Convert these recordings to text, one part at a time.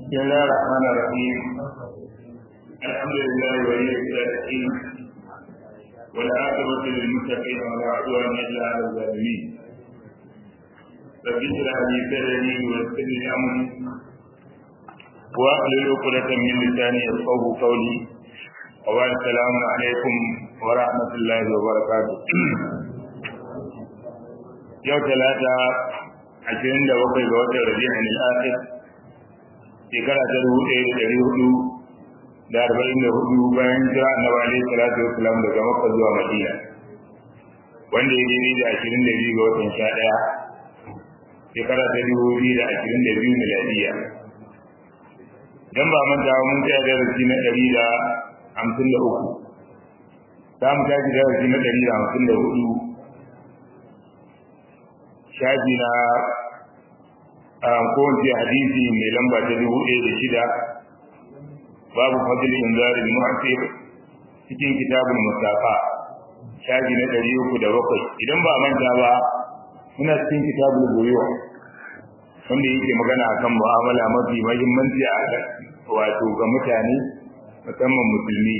بسم الله الرحمن الرحيم الحمد لله ولي الصالحين والعاقبة للمتقين ولا عدوان إلا على الظالمين رب اشرح لي صدري ويسر لي أمري واحلل عقدة من لساني يفقه قولي وبعد السلام عليكم ورحمة الله وبركاته yau talata ashirin da bakwai ga watan rabi'in al-akhir shekara ta dubu ɗaya da ɗari hudu da arba'in da hudu bayan jira annabi alaihi salatu wassalam daga makka zuwa madina wanda ya daidai da ashirin da biyu ga watan sha ɗaya shekara ta dubu biyu da ashirin da biyu miladiya dan ba manta mun tsaya darasi na ɗari da hamsin da uku za mu tashi darasi na ɗari da hamsin da hudu shafi na kowace hadisi mai lamba ta dubu ɗaya da shida babu fadil inzarin mu'asir cikin kitabun musafa shafi na ɗari uku da bakwai idan ba manta ba muna cikin kitabun goyo wanda yake magana akan mu'amala mafi mahimmanci a wato ga mutane musamman musulmi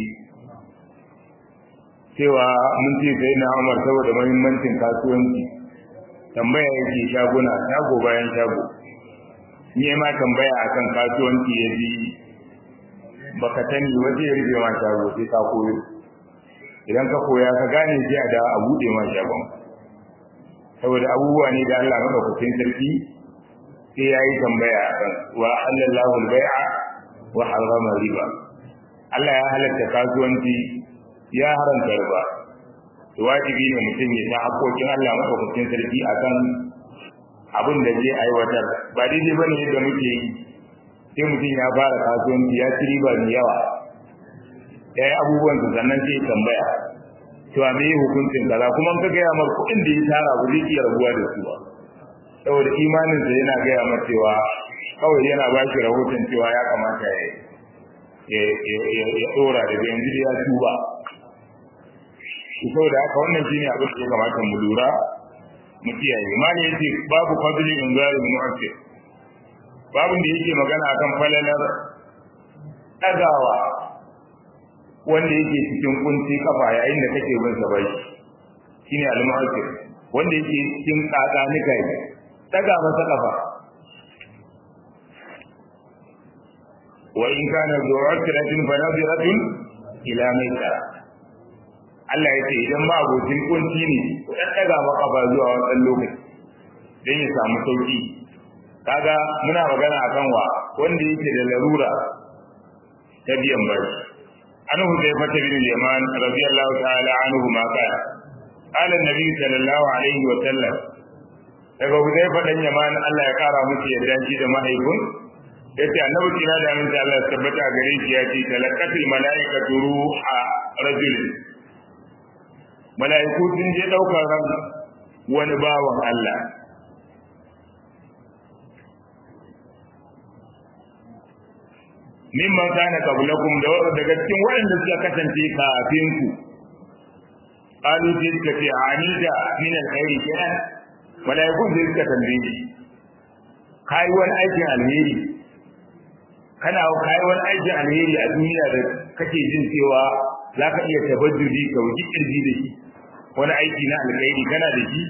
cewa mun ce sai na umar saboda mahimmancin kasuwanci tambaya yake shaguna shago bayan shago ni ma tambaya akan kasuwanci ya ji baka sani waje ya rufe ma shago sai ka koyo idan ka koya ka gane sai a da a bude ma shagon saboda abubuwa ne da Allah madaukakin sarki sai yayi tambaya akan wa halallahu al-bai'a wa harrama riba Allah ya halatta kasuwanci ya haramta riba wajibi ne mutum ya san haƙoƙin Allah maɗaukakin sarki akan abin da zai aiwatar ba daidai ba ne yadda muke yi sai mutum ya fara kasuwanci ya ci riba mai yawa ya yi abubuwan su sannan sai tambaya cewa me yi hukuncin kaza kuma ka gaya mar kuɗin da ya tara ba zai iya rabuwa da su ba saboda imaninsa yana gaya mar cewa kawai yana ba shi rahoton cewa ya kamata ya ya ɗora daga yanzu da ya tuba saboda haka wannan shine abin da ya kamata mu lura mu kiyaye mali yace babu fadli in zari mu'akkid babun da yake magana akan falalar dagawa wanda yake cikin kunci kafa yayin da kake bin sa bai shine al-mu'akkid wanda yake cikin tsada nika yi daga masa kafa wa in kana zu'akratin fa nadiratun ila maita Allah ya ce idan ma abokin kunci ne ku dan daga maka ba zuwa wannan lokaci dan ya samu sauki kaga muna magana akan wa wanda yake da larura ta biyan bai an huzaifa ta bin yaman radiyallahu ta'ala anhu ma kana qala annabi sallallahu alaihi wa sallam daga huzaifa dan yaman Allah ya kara musu yadda shi da mahaifin yace annabi kira da aminta Allah ya tabbata gare shi ya ce talaqatil malaikatu ruha rajulin mala'iku sun je ɗaukar ran wani bawan Allah mimman kana qablakum da daga cikin waɗanda suka kasance kafin ku qalu sai suka ce anida min alkhairi kenan mala'ikun sai suka tambaye shi kai wani aikin alheri kana kai wani aikin alheri a duniya da kake jin cewa za ka iya tabajjudi ka wuji kirji da shi wani aiki na alkhairi kana da shi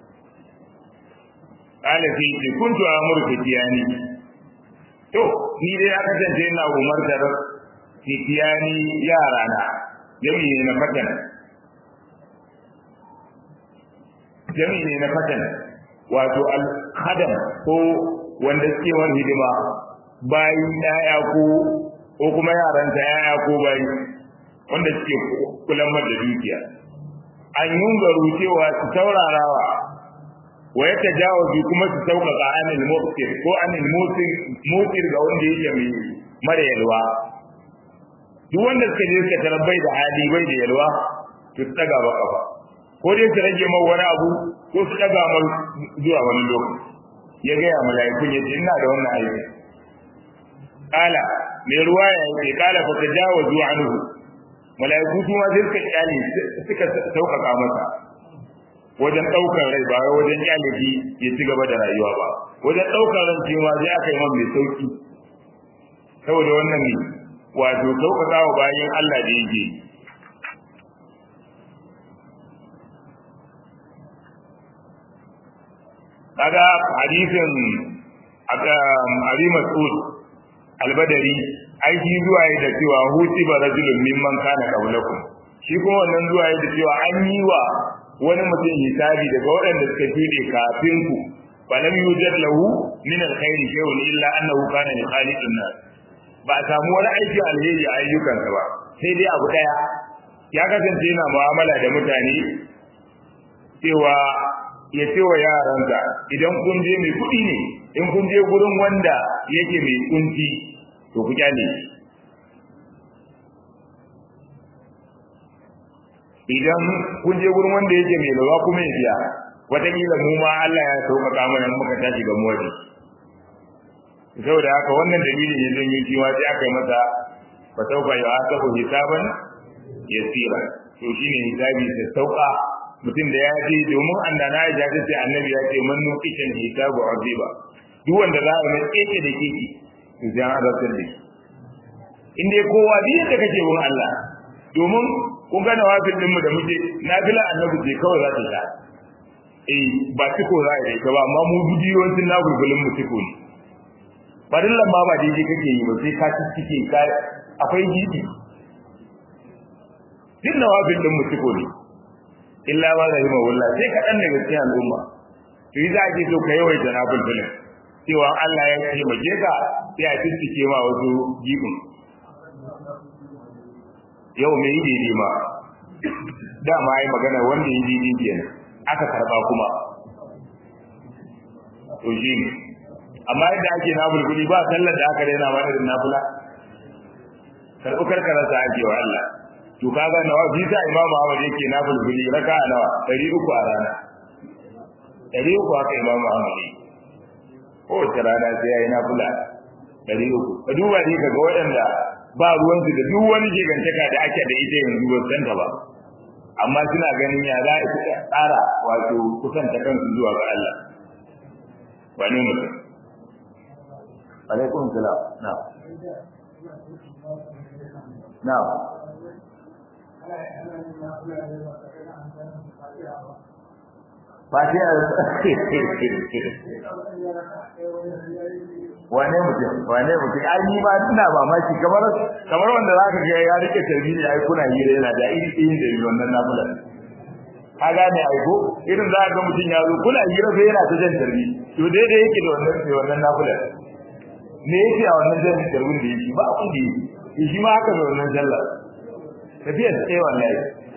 qala sai ce kuntu amurka tiyani to ni dai aka tantance ina umartar tiyani yara na jami ne na fatan jami ne na fatan wato al khadam ko wanda suke wani hidima bayi yaya ko ko kuma yaran ta yaya ko bayi wanda suke kulan da dukiya an yungaru cewa su taurarawa wa ya tajawazu kuma su sauƙaƙa anil muftir ko anil mutir ga wanda yake mai mara yalwa duk wanda suka je suka tarabbai da hali bai da yalwa to su daga ba kafa ko dai su rage mai wani abu ko su daga mai zuwa wani lokaci ya gaya mala'ikun ya ce ina da wannan aiki kala mai ruwa ya ce kala fa tajawazu anhu mala'iku su ma sai suka kyale suka sauƙaƙa masa wajen ɗaukar rai ba wajen kyale shi ya ci gaba da rayuwa ba wajen ɗaukar ran cewa sai aka yi man mai sauki saboda wannan ne wato sauƙaƙa wa bayan Allah da yake kaga hadisin Abi Mas'ud Al-Badari ai shi zuwa da cewa huti ba rajulun mimman kana qablakum shi kuma wannan zuwa da cewa an yi wa wani mutum hisabi daga waɗanda suka shuɗe kafin ku falam yujad lahu min alkhairi shay'un illa annahu kana li khaliqin nas ba a samu wani aiki alheri a ayyukansa ba sai dai abu daya ya kasance yana mu'amala da mutane cewa ya ce wa yaransa idan kun je mai kuɗi ne in kun je gurin wanda yake mai kunci to ku kyale idan kun je gurin wanda yake mai lawa kuma ya biya wataƙila mu ma Allah ya sauƙaƙa mana in muka tashi ga mawadi saboda haka wannan dalilin ya zanyo shi ma sai aka yi masa fa sauka ya asabu hisaban yasira to shine hisabi sai sauka mutum da ya je domin annana ya ji sai annabi ya ce man nuqishan hisabu aziba duk wanda za a mai keke da keke to sai an azabtar da shi in dai kowa duk yadda kake bin Allah domin kun ga nawafil din mu da muke nafila annabi ce kawai za ta sha eh ba tiko za a yi ta ba amma mu bidiyoyin na gurgulun mu tiko ne farillan ma ba daidai kake yi ba sai ka cike ka akwai gidi duk nawafil din mu tiko ne illa ma rahima wallah sai ka dan daga cikin al'umma to yi za ki so ka yawaita nafil filin cewa Allah ya ce maje ka sai a cike ma wasu gibin yau mai yi daidai ma dama yi magana wanda yi daidai kenan aka karba kuma to shi ne amma yadda ake nafulfuli ba sallar da aka daina mana da nafula karɓi karkarar sa ake wa Allah to kaga nawa bisa imamu Ahmad yake nafulfuli raka nawa ɗari uku a rana ɗari uku haka imamu Ahmad yake kowace rana sai ya yi nafula ɗari uku ka duba ne ka ga waɗanda ba ruwansu da duk wani gigantaka da ake da ita yanzu ba san ta ba amma suna ganin ya za a tsara wato kusanta kansu zuwa ga Allah ba ne mutum alaikum salam na na Fatiha wane mutum wane mutum ai ni ba ina mamaki kamar kamar wanda zaka ga ya rike tarbiyya ai kuna hira yana da iri iri da wannan nafila ka gane ai ko irin za ga mutum ya zo kuna hira sai yana ta jan tarbi to daidai yake da wannan sai wannan nafila me yake a wannan jan tarbin da yake ba abin da yake shi ma haka da wannan sallah tafiya sai wallahi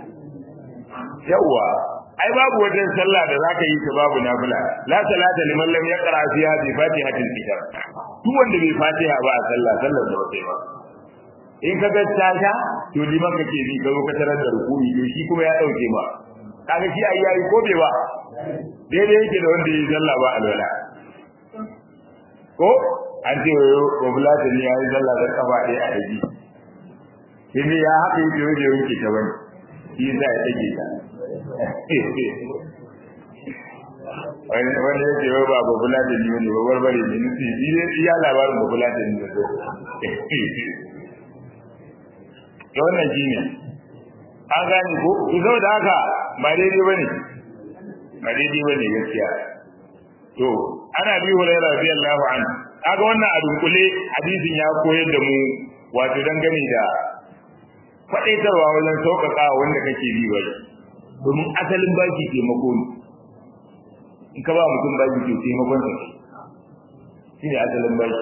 yawa ai babu wajen sallah da zaka yi ta babu nafila la salata liman lam yaqra fiha bi fatihatil kitab duk wanda bai fatiha ba a sallah sallar da wata ba in ka ga tasha to liman kake bi ka zo ka tarar da rukuni to shi kuma ya dauke ma kaga shi ai yayi ko bai ba daidai yake da wanda yayi sallah ba alwala ko an ce ko bulata ne yayi sallah da kafa ɗaya a daji sai ya haɗe yake yake yake ta bane shi za ya take ta wani ya ce ba babula da ni wani babar bare ne nufi shi ne iya labarin babula da ni da zo da wannan shi ne an gane ko ku zo da haka ba daidai ba ne ba daidai ba ne gaskiya to ana bi hulaira radiyallahu anhu kaga wannan a dunkule hadisin ya koyar da mu wato dangane da faɗaitarwa wajen sauƙaƙa wanda kake bi bai domin asalin baki taimako ne in ka ba mutum baki to taimakon sa shi ne asalin baki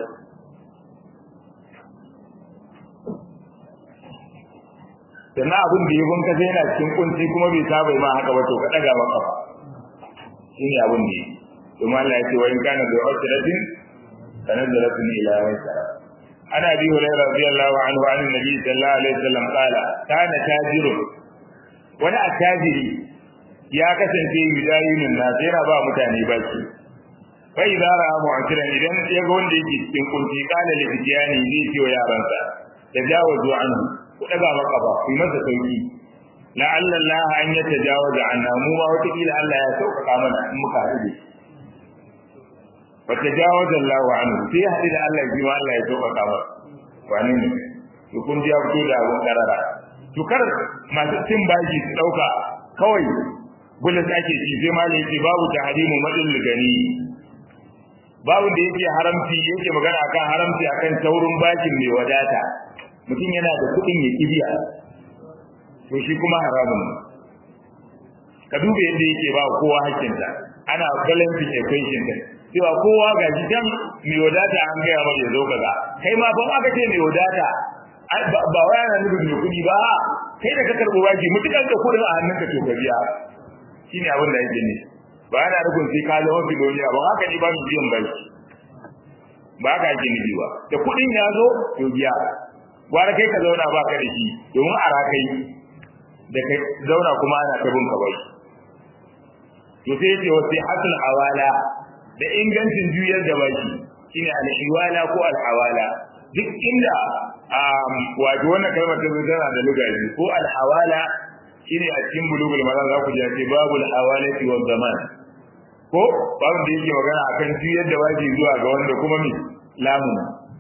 sannan abin da ya bunka sai yana cikin kunci kuma bai saba ma haka ba to ka ɗaga maka ba shi ne abin da ya domin Allah ya ce wa in kana da usratin tanazzalatun ila maisara عن ابي هريره رضي الله عنه عن النبي صلى الله عليه وسلم قال كان تاجر wani attajiri ya kasance yudayinun na yana ba mutane baki fa idza ra'a mu'tiran idan ya ga wanda yake cikin kunci kana li fitiyani zai ce wa yaransa tajawazu anhu ku daga maka ba ku masa sauki la'alla Allah an ya tajawaza anna mu ma wata kila Allah ya sauƙaƙa mana in muka haɗu فتجاوز الله عنه في حديث الله جوا الله يتوقع كما wani ne to kun ji ya fito da abun karara to kar masu cin bashi su dauka kawai bullet ake ci sai ma yake babu tahrimu madin gani babu da yake haramci yake magana akan haramci akan taurin bashin mai wadata mutum yana da kuɗin ya kibiya to shi kuma haramun ka duba yadda yake ba kowa hakkinta ana balancing equation din cewa kowa ga shi can mai wadata an gaya mai ya zo kaza kai ma ban aka ce mai wadata ba wai ana nufin mai kuɗi ba kai da ka karɓo baki mutukan da kuɗin a hannunka to ka biya shine abin da yake ne ba ana nufin sai ka zama biloniya ba haka ne ba mu biyan baki ba haka ake nufi ba da kuɗin ya zo to biya gwara kai ka zauna ba ka da shi domin a rakai da kai zauna kuma ana ta bin ka bai to sai yace wasi hasul hawala da ingancin juyar da baki shine al-hiwala ko al-hawala duk inda wato wannan kalmar ta tana da lugaji ko al-hawala shine a cikin bulugul maram za ku ji ce babul hawalati wa zaman ko babu da yake magana akan juyar da baki zuwa ga wanda kuma mi lamun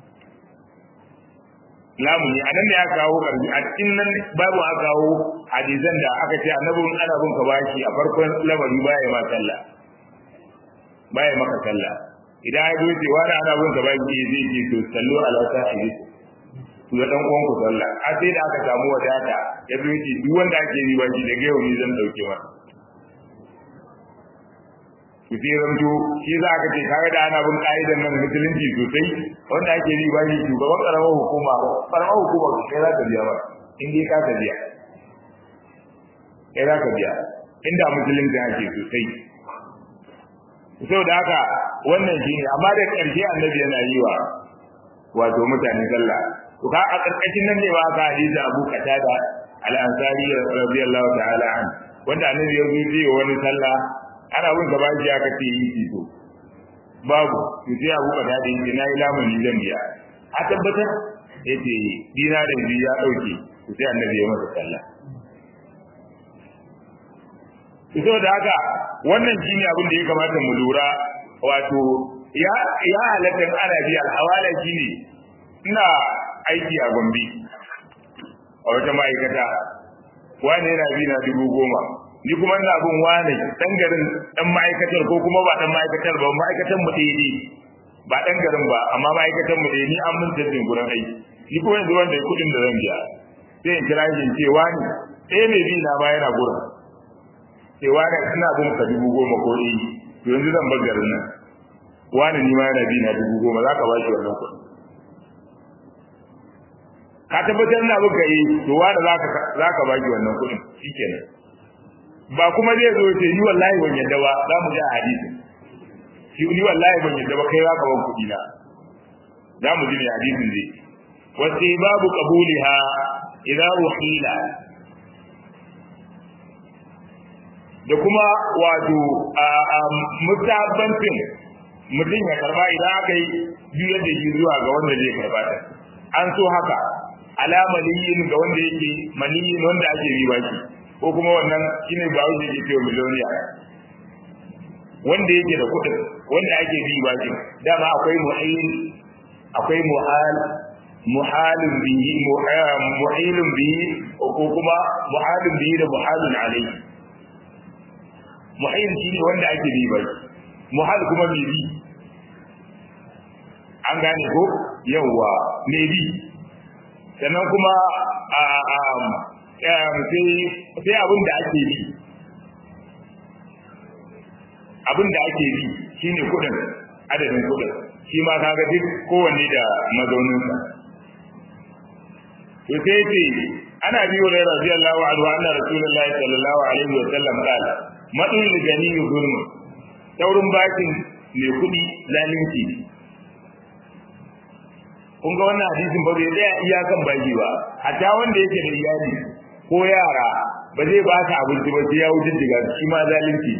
lamuni a nan da ya kawo karbi a cikin nan babu aka kawo hadisan da aka ce annabin ana bin ka bashi a farkon lamari baya ma sallah baya maka sallah idan ya zo ce wani ana bin ka bashi zai ce to sallu ala sahibi to da dan uwan ku sallah a sai da aka samu wadata ya zo ce duk wanda ake yi bashi daga yau ni zan dauke masa ku sai zamto shi za ka ce kaga da ana bin ka'idan nan musulunci sosai wanda ake yi ba shi shugaban karamar hukuma karamar hukuma kai za ka biya ba in dai ka ka biya kai za ka biya inda musulunci ake sosai saboda haka wannan shi ne amma da ƙarshe annabi yana yi wa wato mutane sallah to ka a ƙarƙashin nan ne ba ka hadisi Abu Qatada al-Ansari radiyallahu ta'ala an wanda annabi ya zo yi wani sallah ana bin gaba shi aka ce yi fito babu to sai abu kada da yake na yi lamuni zan biya a tabbatar ya ce dina da biyu ya ɗauke to sai annabi ya masa sallah to da haka wannan shine abin da ya kamata mu lura wato ya ya halatta ana biya alhawala shine ina aiki a Gombe a wata ma'aikata wani yana bi na dubu goma ni kuma ina bin wani dan garin dan ma'aikatar ko kuma ba dan ma'aikatar ba ma'aikatan mu ɗaya ne ba dan garin ba amma ma'aikatan mu ɗaya ni an mun tabbin gurin aiki ni kuma yanzu wanda kuɗin da zan biya sai in kira shi ce wani ɗaya mai bi na ma yana gurin sai wani ina bin ka dubu goma ko ɗaya to yanzu zan bar garin nan wani ni ma yana bi na dubu goma za ka ba shi wannan kuɗin ka tabbatar na buka yi to wani za ka ba shi wannan kuɗin shikenan ba kuma zai zo ce ni wallahi ban yadda ba za mu ji a hadisi shi ni wallahi ban yadda ba kai za ka ban kuɗi na za mu ji ne hadisin zai wasu babu qabuliha idan ruhila da kuma wato mutabbancin mutum ya karba idan aka yi biyar da shi zuwa ga wanda zai karba ta an so haka alamaliyin ga wanda yake maniyin wanda ake riba shi ko kuma wannan shine ba wuce ke cewa miliyoniya wanda yake da kuɗin wanda ake bi ba shi dama akwai mu'il akwai muhal muhalin bihi mu'ilun bihi ko kuma muhalin bihi da muhalun alayhi mu'il shine wanda ake bi ba shi muhal kuma mai bi an gane ko yawwa mai bi sannan kuma a sai abin da ake bi abin da ake bi shine kudin adadin kudin shi ma kaga duk kowanne da mazauninsa to sai ce ana bi wa radiyallahu anhu anna rasulullahi sallallahu alaihi wa sallam qala madul gani zulm taurin bakin mai kudi zalunci kun ga wannan hadisin ba zai tsaya iyakan baki ba hatta wanda yake da iyali ko yara ba zai ba ka abinci ba sai ya wuce diga shi ma zalunci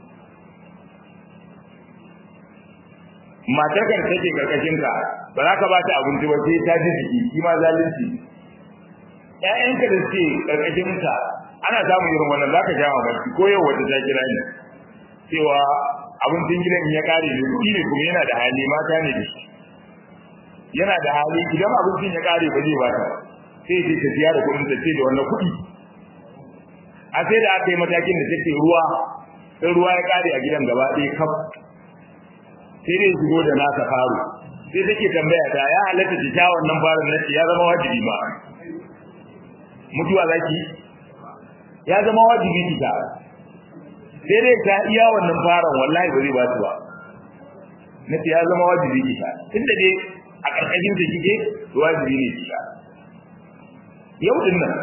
matar kan take karkashin ka ba za ka ba ta abinci ba sai ta ji jiki shi ma zalunci ƴaƴanka da suke karkashin ka ana samun irin wannan za ka sha mamaki ko yau wata ta kira ni cewa abincin gidan in ya kare ne kuɗi ne kuma yana da hali mata ne da shi yana da hali idan abincin ya kare ba zai ba ta sai ce ta siya da kuɗin ta ce da wannan kuɗi a sai da aka yi matakin da take ruwa in ruwa ya kare a gidan gaba ɗaya kaf sai dai shigo da nasa faro sai take tambaya ta ya halatta ta sha wannan farin nace ya zama wajibi ma mutuwa zaki ya zama wajibi ki ta sai dai ta iya wannan faran wallahi ba zai ba su ba nace ya zama wajibi ki ta tunda dai a karkashin da kike wajibi ne ki ta yau din nan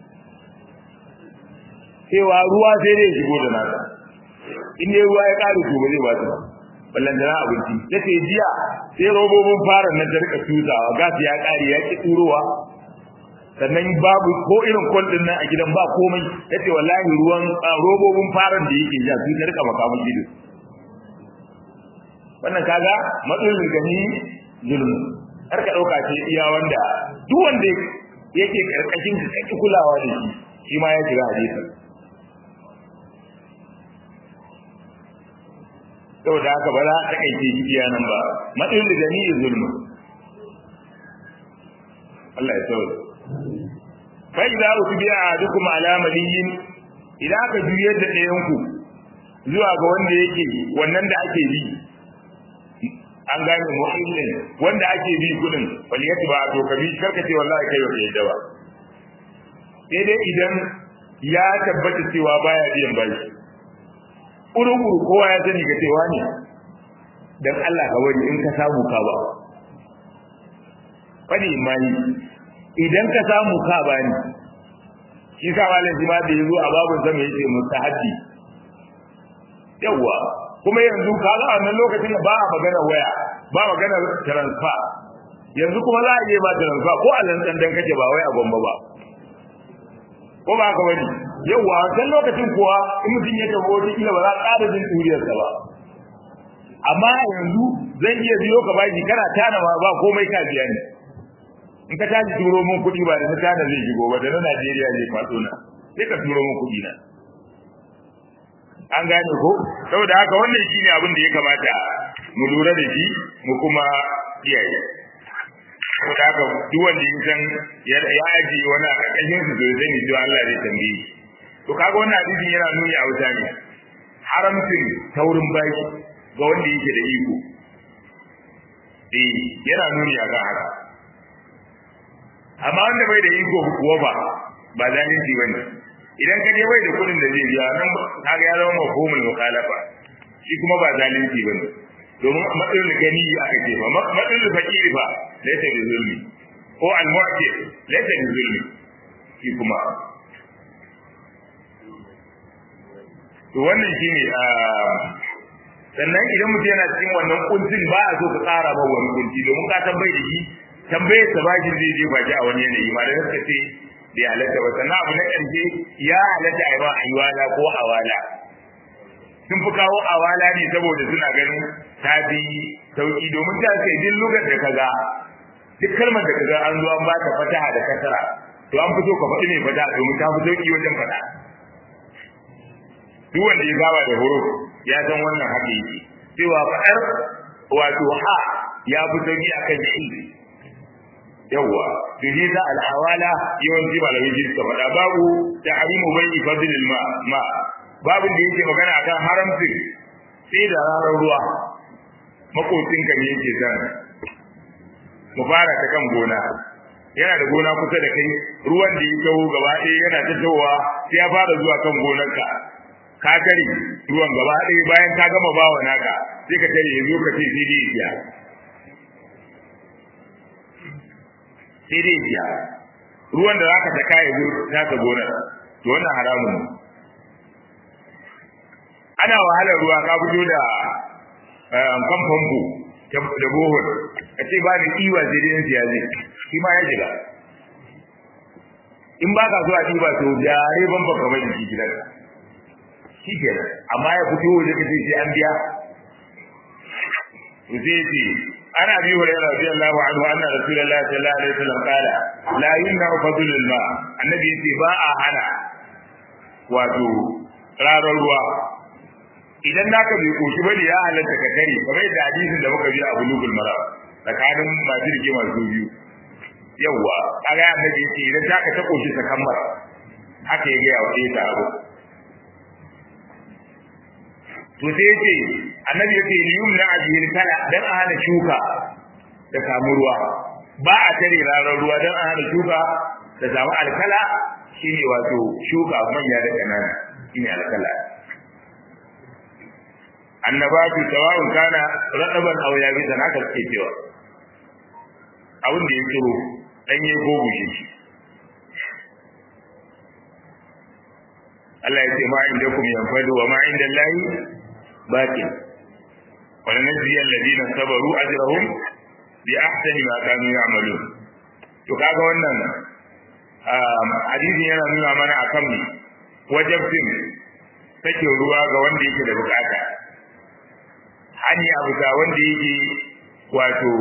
cewa ruwa sai dai shigo da nasa in dai ruwa ya kare to ba zai ba su ba ballan da abinci yace jiya sai robobin fara nan da rika tuzawa gas ya kare ya ki turowa sannan babu ko irin kol din nan a gidan ba komai yace wallahi ruwan robobin faran da yake ja su rika makamun gidan wannan kaga matsalolin gani zulmi har ka dauka ce iya wanda duk wanda yake karkashin ka kake kulawa da shi shi ma ya jira hadisi saboda haka ba za a takaice shi iya nan ba matsayin da gani ya zulmi Allah ya sauya fa idza utbi'a ahadukum ala maliyin idan aka juyar da ɗayan ku zuwa ga wanda yake wannan da ake bi an gane mu'minin wanda ake bi kudin wal yatba to kabi karka ce wallahi kai ba yadda ba sai dai idan ya tabbata cewa baya biyan bashi uruguru kowa ya sani ga cewa ne dan Allah ka wani in ka samu ka ba fadi mai idan ka samu ka ba ni shi sa malam shi ma da yazo a babun sama yace mustahaddi yawa kuma yanzu ka ga wannan lokacin da ba a magana waya ba magana transfer yanzu kuma za a yi ba transfer ko a lantsan dan kake ba wai a gomba ba ko ba ka bari yawa kan lokacin kuwa in mutum ya tabo wata kila ba za ka ƙara jin duriyarsa ba amma yanzu zan iya biyo ka baki kana tana ma ba komai ka biya ni in ka tashi turo mun kuɗi ba da na tana zai shigo ba da na Najeriya zai faɗo na sai ka turo mun kuɗi na an gane ko saboda haka wannan shine abin da ya kamata mu lura da shi mu kuma kiyaye saboda haka duk wanda ya san ya aji wani a ƙarƙashin su zai sani cewa Allah zai tambaye shi to kaga wannan hadisin yana nuni a wuta ne haramcin taurin baki ga wanda yake da iko eh yana nuni a kan haka amma wanda bai da iko kuwa ba ba zalunci bane idan ka je bai da kudin da zai biya nan kaga ya zama mafhumul mukhalafa shi kuma ba zalunci bane domin matsayin gani aka ce ba matsayin fakiri ba laysa bi zulmi ko al-mu'ti laysa bi zulmi shi kuma to wannan shine sannan idan mutum yana cikin wannan kuncin ba a so ka tsara ba wani kunci domin ka tambaye da shi tambaye ta bakin zai je baki a wani yanayi ma da suka ce bai halatta ba sannan abu na ƙarshe ya halatta a yi ba aiwala ko awala sun fi kawo awala ne saboda suna ganin ta fi sauki domin ta ce duk lugar da kaga duk kalmar da kaga an zo an ba ta fataha da kasara to an fito ka faɗi mai fataha domin ta fi sauki wajen faɗa duk wanda ya gaba da huruf ya san wannan haka yake cewa faɗar wato ha ya fi sauki akan shi yawwa to shi za al'awala yawanci malamai ji suka faɗa babu tahrimu bai fadlil ma ma babin da yake magana akan haramcin sai da ranar ruwa makocin ka ne yake san mu fara ta kan gona yana da gona kusa da kai ruwan da ya kawo gaba ɗaya yana ta tawowa sai ya fara zuwa kan gonarka ka tare ruwan gaba ɗaya bayan ka gama bawa naka sai ka tare ya zo ka ce sai dai ya sai dai ya ruwan da zaka ta kai zo ta ta gonar to wannan haramun ne ana wahalar ruwa ka fito da kan famfo da bohol a ce ba ni iwa sai dai siya zai shi ma ya shiga in ba ka so a ɗiba to jare ban baka mai jiki gidanka shi kenan amma ya fito waje ka sai an biya to sai ce ana bi hurairah radiyallahu anhu anna rasulullahi sallallahu alaihi wasallam qala la yumna fadlul ma annabi yace ba a hana wato rarar ruwa idan naka bai koshi bane ya halatta ka kare kamar da hadisin da muka ji a bulugul mara tsakanin masu rigima su biyu yawwa kaga annabi yace idan ta ka ta koshi sakambar haka ya ga ya wuce ta abu to sai yace annabi yace liyumna ajil kala dan a hana shuka da samu ruwa ba a tare ranar ruwa dan a hana shuka da samu alkala shine wato shuka manya da kanana shine alkala annabatu sawa'un kana radaban aw yabisan haka suke cewa abin da ya tsiro danye ko bushe shi Allah ya ce ma inda kum yanfadu wa ma inda Allahi baqi wa lanajzi alladhina sabaru ajrahum bi ahsani ma kanu ya'malun to kaga wannan hadisi yana nuna mana akan mi wajabtin take ruwa ga wanda yake da bukata hani abu da wanda yake wato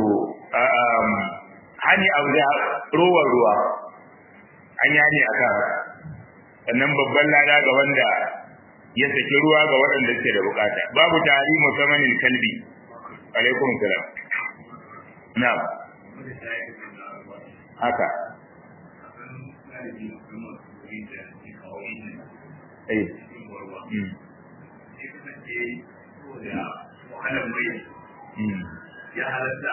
hani abu da ruwan ruwa an yi hani akan sannan babban lada ga wanda ya saki ruwa ga waɗanda suke da bukata babu tari musammanin kalbi alaikum salam na haka eh ya halatta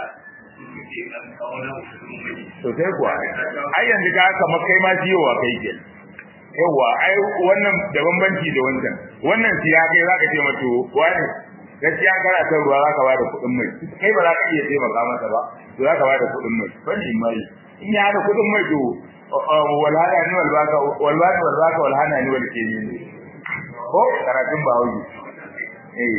to sai kuwa ai yanzu ka kamar kai ma jiyowa kai ke yawa ai wannan da bambanci da wancan wannan siya kai zaka ce mato wani gaskiya kana son ruwa zaka ba da kuɗin mai kai ba za ka iya taimaka masa ba to zaka ba da kuɗin mai bane mai in ya hada kuɗin mai to walhana ni walbaka walbaka walbaka walhana ni walke ni ko karatun ba hauji eh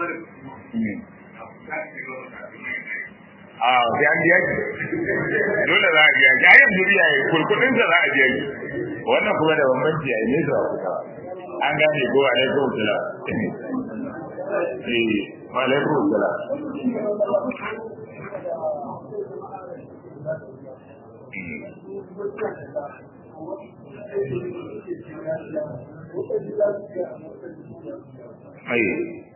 a sai an biya ki dole za a biya ki ayan duniya ya kurkudin sa za a biya ki wannan kuma da bambanci a ne sa kuka an gane ko alaikum salam eh wa alaikum salam ai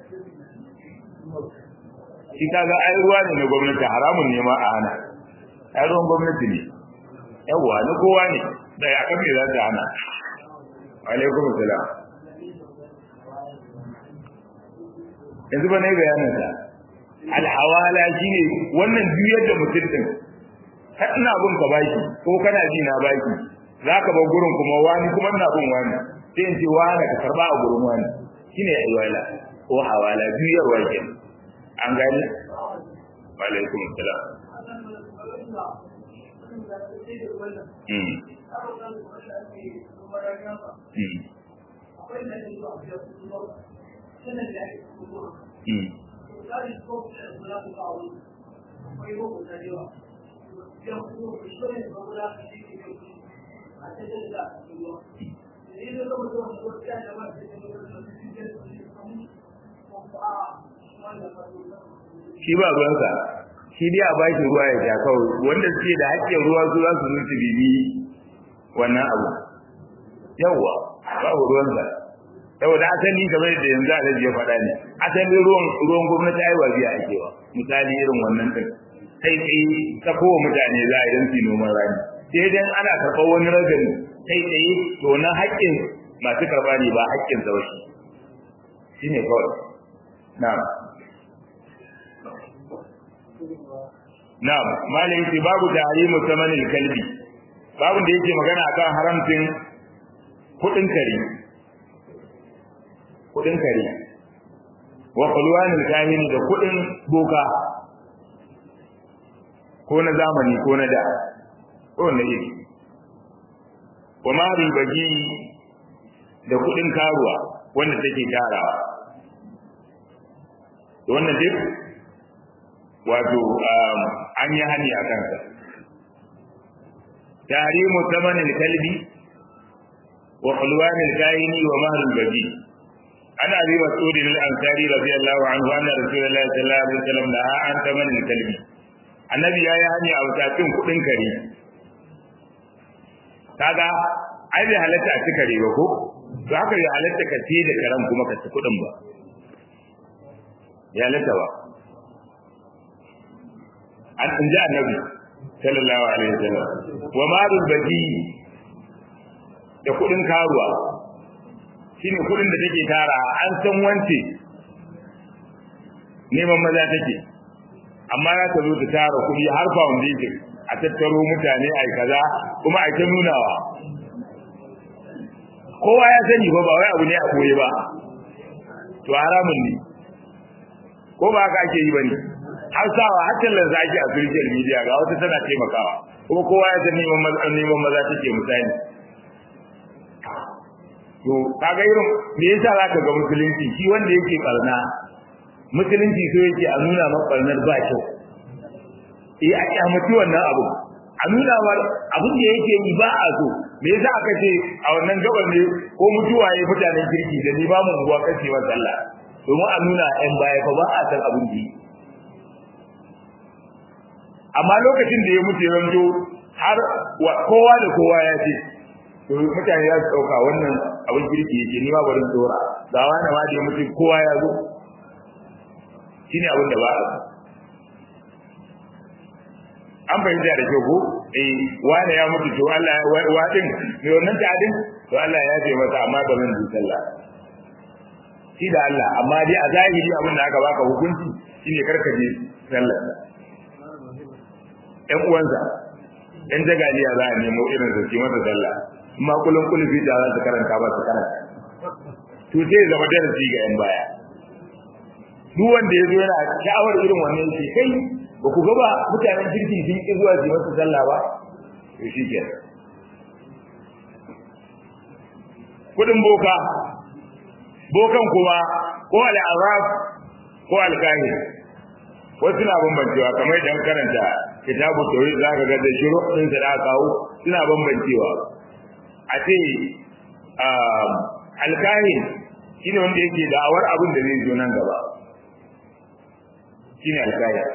shi kaga ai ruwa ne na gwamnati haramun ne ma a hana ai ruwan gwamnati ne yawa na kowa ne da ya kan me za ta hana alaikum salam yanzu ba ne bayanin sa alhawala shine wannan juyar da mutum din har ina bin ka baki ko kana ji na baki zaka bar gurin kuma wani kuma ina bin wani sai in ce wani ka karba a gurin wani shine alwala ko hawala juyarwa kenan an gani alaikum salam mm shi ba ruwansa shi dai a baki ruwa ya sha kawai wanda suke da haƙƙin ruwa su za su zo su bibi wannan abu yawwa babu ruwansa saboda asali kamar da yanzu alhaji ya faɗa ne asali ruwan ruwan gwamnati ai wajiya ake wa misali irin wannan din sai tsaye ta kowa mutane za a yi don su noman rani sai dan ana karɓar wani ragani sai tsaye to na haƙƙin masu karɓa ne ba haƙƙin sa ba shi shine kawai na'am Na'am, malai ce babu tahrimu samanin kalbi. Babu da yake magana akan haramcin kudin kare. Kudin kare. Wa qulwanil kahini da kudin boka. Ko na zamani ko na da. Ko na yi. Wa ma ribaji da kudin karuwa wanda take tarawa. Wannan duk wato an yi hani a kansa tahrimu thamanin kalbi wa hulwanil kaini wa mahrul baji ana abi mas'ud al-ansari radiyallahu anhu anna rasulullahi sallallahu alaihi wasallam da an thamanin kalbi annabi ya yi hani a wutacin kudin kare kaga ai bai halatta a ci kare ba ko to haka ya halatta ka ci da karan kuma ka ci kudin ba ya halatta ba an inji annabi sallallahu alaihi wasallam wa malul badi da kudin karuwa shine kudin da take tara an san wance neman maza take amma za ta zo ta tara kudi har foundation a tattaro mutane ai kaza kuma ai ta nunawa kowa ya sani ba ba wai abu ne a koye ba to haramun ne ko ba haka ake yi bane har sawa har tallan zaki a social media ga wata tana taimakawa kuma kowa ya san neman maza neman maza take misali to kaga irin me yasa zaka ga musulunci shi wanda yake barna musulunci so yake a nuna maka barnar ba kyau eh a kyamaci wannan abu a nuna mar abin da yake yi ba a so me yasa aka ce a wannan gabar ne ko mutuwa ya mutanen kirki da ni ba mu unguwa kace wa sallah domin a nuna yan baya fa ba a san abin da amma lokacin da ya mutu ya zanto har kowa da kowa ya ce to mutane za su dauka wannan abin kirki yake ni ma bari dora ga wani ma da ya mutu kowa ya zo shine abin da ba a so an fahimta da kyau ko eh wani ya mutu to Allah wa din me wannan ta'adin to Allah ya ce masa amma ba zan duka Allah shi da Allah amma dai a zahiri abin da aka baka hukunci shine karka je sallar ɗan uwansa ɗan jagaliya za a nemo irin su masa sallah amma kullum kulfi da za su karanta ba su karanta to sai zama darasi ga yan baya duk wanda ya zo yana sha'awar irin wannan shi kai ba ku gaba mutanen kirki sun ƙi zuwa su masa sallah ba to shi ke kudin boka bokan kuma ko al'azab ko alkahin wasu na bambancewa kamar idan karanta kitabu tawhid za ka ga da shiru din da aka kawo suna bambancewa a ce alkahin shine wanda yake da'awar abin da zai zo nan gaba shine alkahin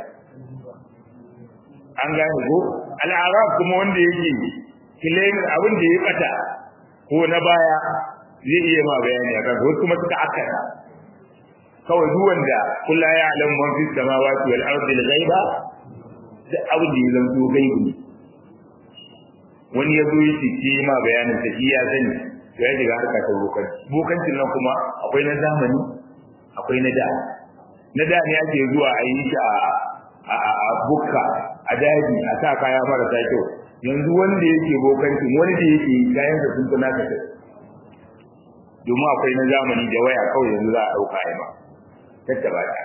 an gane ko al'arab kuma wanda yake kilayin abin da ya bata ko na baya zai iya ma bayani akan wasu kuma suka akara kawai duk wanda kullu ya alam man fi samawati wal ardi al ghaiba da abin da ya zanto gaibi wani ya zo yi ce ma bayanin ta iya sani to ya shiga harka ta bokan bokancin nan kuma akwai na zamani akwai na da na da ne ake zuwa a yi shi a bukka a daji a sa kaya marasa kyau yanzu wanda yake bokancin wani da yake kayan da sun tuna ka domin akwai na zamani da waya kawai yanzu za a ɗauka a ma tattaba ta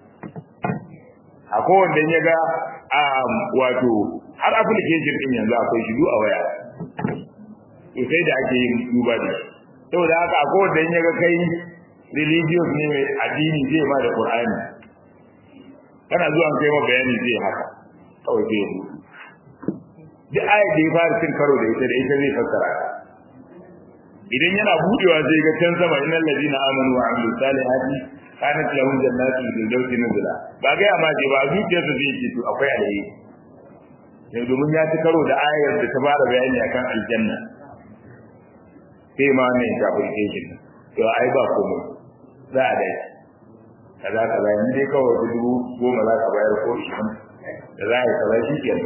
a kowanne ya ga wato har application din yanzu akwai shi a waya to sai da ake yin duba da shi saboda haka a kowanne ya ga kai religious ne mai addini zai ma da qur'ani kana zuwa kai ma bayani zai haka kawai zai yi duk ayat da ya fara cin karo da ita da ita zai fassara ta idan yana budewa sai ga can sama innal ladina amanu wa amilus salihati kanat lahum jannatul firdausi nuzula ba ga ya maje ba zuciyarsa zai ce to akwai alheri sai domin ya ci karo da ayar da ta fara bayani akan aljanna sai ma ne ta furke shi to ai ba komai za a dai kaza kaza yanzu dai kawai dubu goma za ka bayar ko ishirin da za a yi kaza shi kenan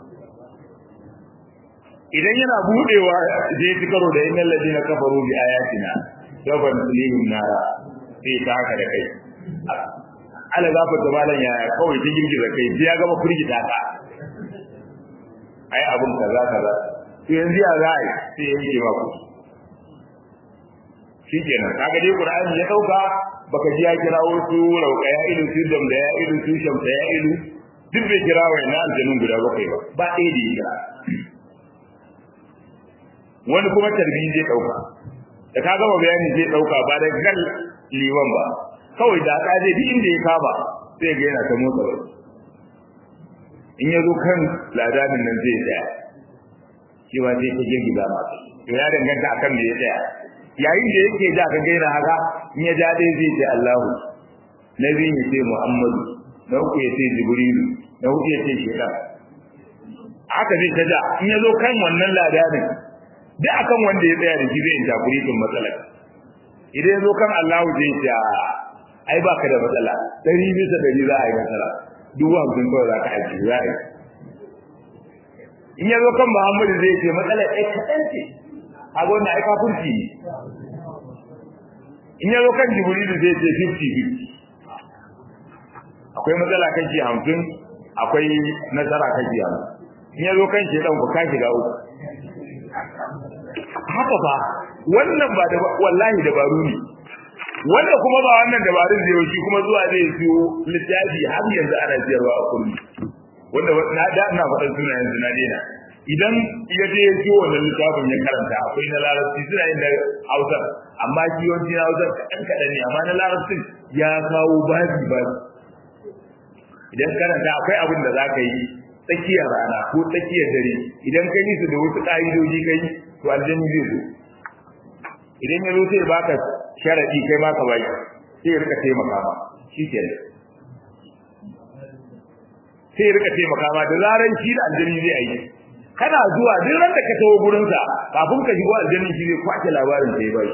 idan yana budewa zai ci karo da innal ladina kafaru bi ayatina yawan lihim nara sai ta haka da kai ala gafa da malan ya kawai ta girgiza kai sai ya gama firgita ka ai abun kaza kaza to yanzu ya za a yi sai ya yi maku shikenan kaga dai qur'ani ya dauka baka ji ya kira wasu rauka ya ilu su dam da ya ilu su shamsa ya ilu duk bai kira wa ina aljanun guda bakwai ba ba ɗaya da ya kira wani kuma tarbi zai dauka da ka gama bayani zai dauka ba da gal liwan ba kawai da ka je duk inda ya kaba sai ga yana ta motsa bai in ya zo kan ladanin nan zai tsaya shi ma sai ta girgiza ma to ya danganta akan me ya tsaya yayin da yake da ka gaina haka in ya ja dai zai ce Allahu na biyu ya ce Muhammadu na uku ya ce Jibrilu na hudu ya ce Shaitan haka zai ta ja in ya zo kan wannan ladanin duk akan wanda ya tsaya da shi zai interpretin matsalar idan ya zo kan Allahu zai ce ai baka da matsala dari bisa dari za a yi matsala dubu hamsin kawai za ka aji za a yi in ya zo kan muhammadu zai ce matsalar ɗaya kaɗan ce a ga wannan ai kafurci ne in ya zo kan jibrilu zai ce 50-50 akwai matsala kashi hamsin akwai nasara kashi hamsin in ya zo kan shi ɗan ku ka shiga uku haka ba wannan ba da wallahi dabaru ne wanda kuma ba wannan dabarun zai yi kuma zuwa zai siyo littafi har yanzu ana siyarwa a kurmi wanda na da ina faɗan sunayen su na daina idan ya je ya siyo wannan littafin ya karanta akwai na larabci suna yin da hausa amma shi yawanci na hausa kaɗan kaɗan ne amma na larabcin ya kawo babi babi idan karanta akwai abin da za ka yi tsakiyar rana ko tsakiyar dare idan ka yi su da wasu ƙa'idoji ka yi to aljanni zai zo idan ya zo sai baka sharadi kai ma ka bai sai ya rika taimaka ma shi ke sai ya rika taimaka ma da zaran shi da aljanni zai yi kana zuwa duk ran da ka tawo gurin sa kafin ka shigo aljanni shi zai kwace labarin da ya bai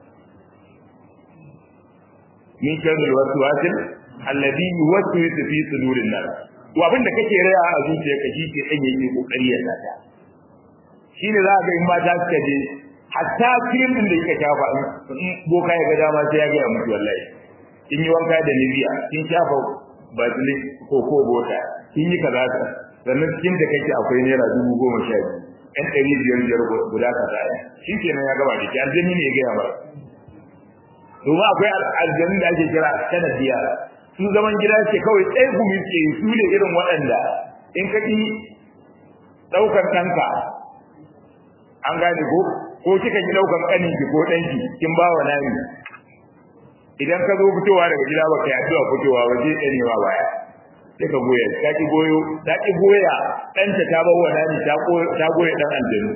min sharri waswasil alladhi yuwaswisu fi sudurin nas to abinda kake raya a zuciyarka shi ke dan yake kokari ya sata shine za ga in mata suka je hatta cream din da yake shafa in boka ya ga dama sai ya ga mutu wallahi in yi wanka da Nivea kin shafa bazili ko ko bota kin yi kaza sannan cikin da kake akwai naira dubu goma sha biyu ɗan ɗari biyar biyar guda kaza shi kenan ya gaba da shi aljanni ne ya gaya mara domin akwai aljanni da ake kira sanadiya su zaman gida ce kawai tsaye gumi ce su ne irin waɗanda in ka ƙi ɗaukar ɗanka an gane ko ko kika ki ɗaukar ƙaninki ko ɗanki kin ba wa nani idan ka zo fitowa daga gida ba kai addu'a fitowa ba zai ɗane ma baya sai ka goya ta ki goyo ta ki goya ɗanta ta ba wa nani ta goya ɗan aljanu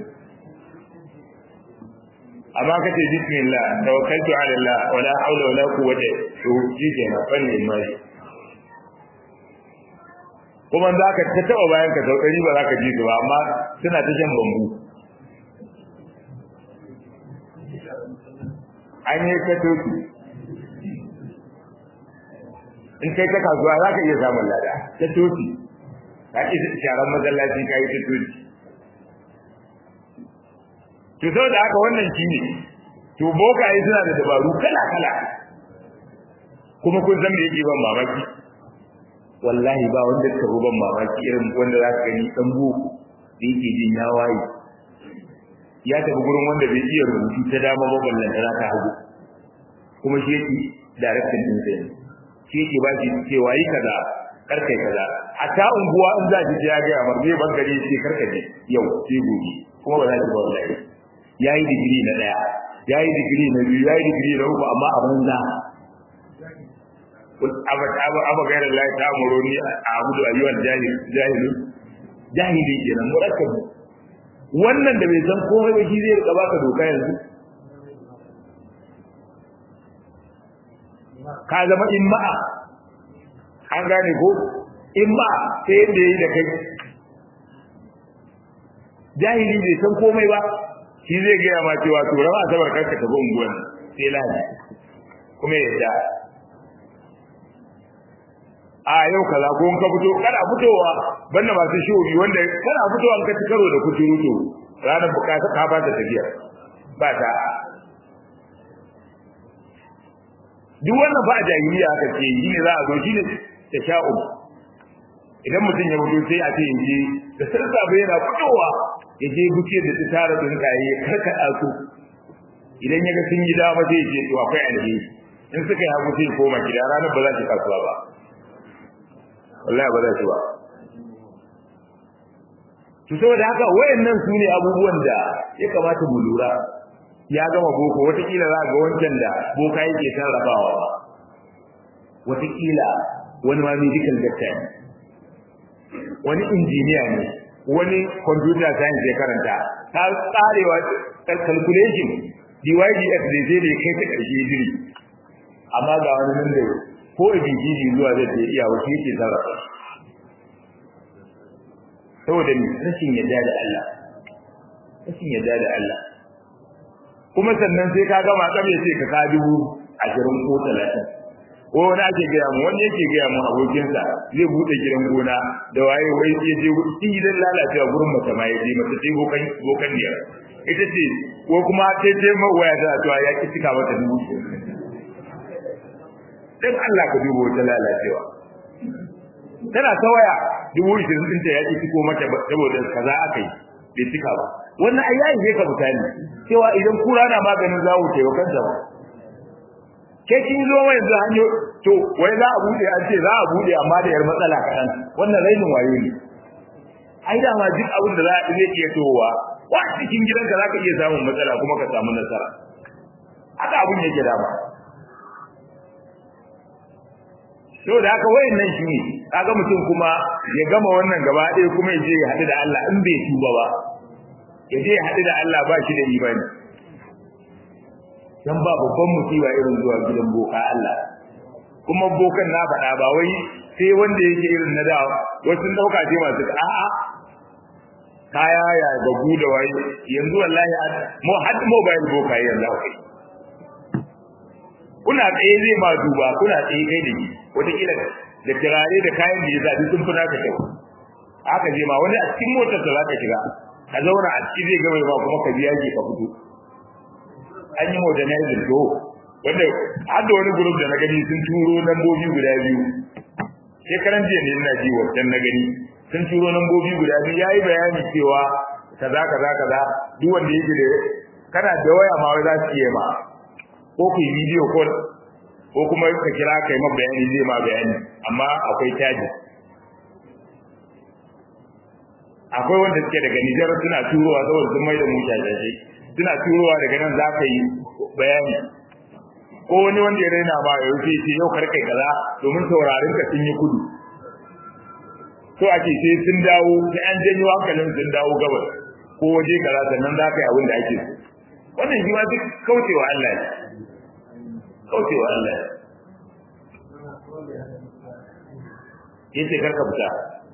amma ka ce bismillah tawakkaltu ala Allah wala hawla wala quwwata to shi kenan fannin mai kuma za ka ta taba bayan ka sau ɗari ba za ka ji su ba amma suna ta shan bambu an yi ka toki in kai ta kasuwa za ka iya samun lada ta toki ka ƙi sharan masallaci ka yi ta toki to saboda haka wannan shine to bokaye suna da dabaru kala kala kuma kun san me yake ban mamaki wallahi ba wanda ka ban mamaki irin wanda za ka gani dan boko da yake jin ya waye ya tafi gurin wanda bai iya rubutu ta dama ba ballan da ta hagu kuma shi yake direction din sai shi yake ba shi cewa yi kaza karkai kaza hatta unguwa in za ki je ya ga amar bai ban gari sai karkaje yau sai gobe kuma ba za ki ba wallahi yayi digiri na daya yayi digiri na biyu yayi digiri na uku amma a banza aba aba aba gairar Allah ta amuroni a abudu ayyuhal jahil jahilu jahili kenan murakkab wannan da bai san komai ba shi zai rika baka doka yanzu ka zama imma'a an gane ko imma'a sai yadda yayi da kai jahili bai san komai ba shi zai gaya ma cewa to rawa asabar kanka tafi unguwan sai lahadi kuma yadda a yau kaza ko ka fito kana fitowa banda masu shobi wanda kana fitowa ka ci karo da kuturu to ranar bukata ka ba ta tafiya ba ta duk wannan ba a jahiliya aka ce yi ne za a zo shi ne ta sha'u idan mutum ya fito sai a ce yaje da sassafe yana fitowa ya je buke da tsara tsuntsaye ya karkaɗa su idan ya ga sun yi dama zai ce to akwai alheri in suka yi hagu sai koma gida ranar ba za ki kasuwa ba wallahi ba za ki ba to saboda haka wayannan su ne abubuwan da ya kamata mu lura ya gama boko watakila za ga wancan da boka yake sarrafawa ba watakila wani ma medical doctor ne wani injiniya ne wani computer science ya karanta ta tsarewa calculation DYDX da zai da kai ta ƙarshe jiri amma ga wani nan da ko ABCD zuwa zai ta iya wasu yake sarrafa saboda ni rashin yadda da Allah rashin yadda da Allah kuma sannan sai ka gama kabe sai ka ka dubu ashirin ko talatin ko wani ake gaya mu wani yake gaya mu abokinsa zai bude gidan gona da waye wai ya je cikin gidan lalacewa gurin mace ma ya je mace ce bokan bokan ne ita ce ko kuma sai ce ma waya ta cewa ya ki cika mata dubu dan Allah ka dubo wata lalacewa tana ta waya dubu ishirin ɗinta ya ki ciko mata saboda kaza aka yi bai cika ba wannan ai yayi zai ka mutane cewa idan kura na maganin zawo ce wa kanta ba ke kin zo mai yanzu hanyo to wai za a bude an ce za a bude amma da yar matsala kaɗan wannan rainin wayo ne ai da ma duk abin da za a zai iya towa wa cikin gidanka za ka iya samun matsala kuma ka samu nasara haka abin yake dama to da haka wayannan shi ne kaga mutum kuma ya gama wannan gaba ɗaya kuma ya je ya haɗu da Allah in bai tuba ba ya je ya haɗu da Allah ba shi da imani dan ba babban musiba irin zuwa gidan boka Allah kuma bokan na faɗa ba wai sai wanda yake irin na da wasu sun dauka ce masu a'a kaya ya bagu da wai yanzu wallahi mu had mobile boka yanzu akwai kuna tsaye zai ma duba kuna tsaye kai da shi wataƙila da turare da kayan da ya zaɓi sun fi naka kyau haka je ma wani a cikin motar da za ka shiga ka zauna a ciki zai gama ma kuma ka biya ke ka fito an yi modernizing to wanda har da wani group da na gani sun turo lambobi guda biyu shekaran jiya ne ina ji wancan na gani sun turo lambobi guda biyu yayi bayani cewa kaza kaza kaza duk wanda yake da kana da waya ma wai za su iya ma ko ku yi video call ko kuma ka kira kai ma bayani zai ma bayani amma akwai caji akwai wanda suke daga Nijar suna turowa saboda sun mai da mu jajaje suna turowa daga nan za ka yi bayani ko wani wanda ya raina ma ya wuce ce yau karkai kaza domin saurarin ka sun yi kudu so ake sai sun dawo sai an janyo hankalin sun dawo gabas ko waje kaza sannan za ka yi abin da ake so wannan shi ma duk kaucewa Allah ne kaucewa Allah ne yace karka fita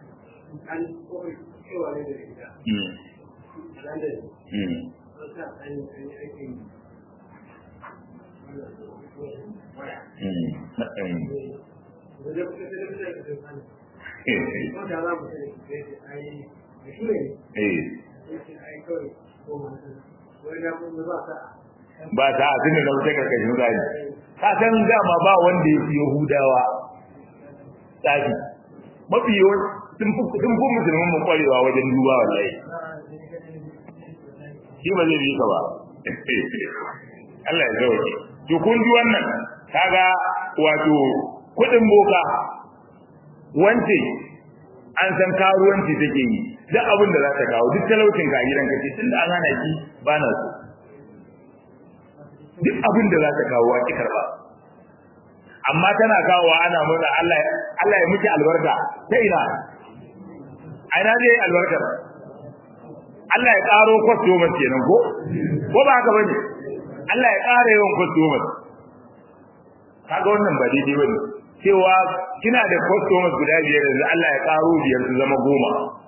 ba ta a tunda na wuce karkashin zai ka san dama ba wanda ya fi yahudawa tsafi mafi yawan sun fi musulmin mu kwarewa wajen duba wallahi shi ba zai bi ka ba Allah ya zauke to kun ji wannan kaga wato kudin boka wance an san karuwanci take yi duk abin da za ta kawo duk talaucin ka gidan kace tunda an hana ki ba na so duk abin da za ta kawo a ki karba amma tana kawo ana murna Allah Allah ya miki albarka ta ina aina zai albarkar Allah ya karo customer kenan ko ko ba haka bane Allah ya ƙara yawan customers kaga wannan ba daidai bane cewa kina da customers guda biyar yanzu Allah ya ƙaro biyar su zama goma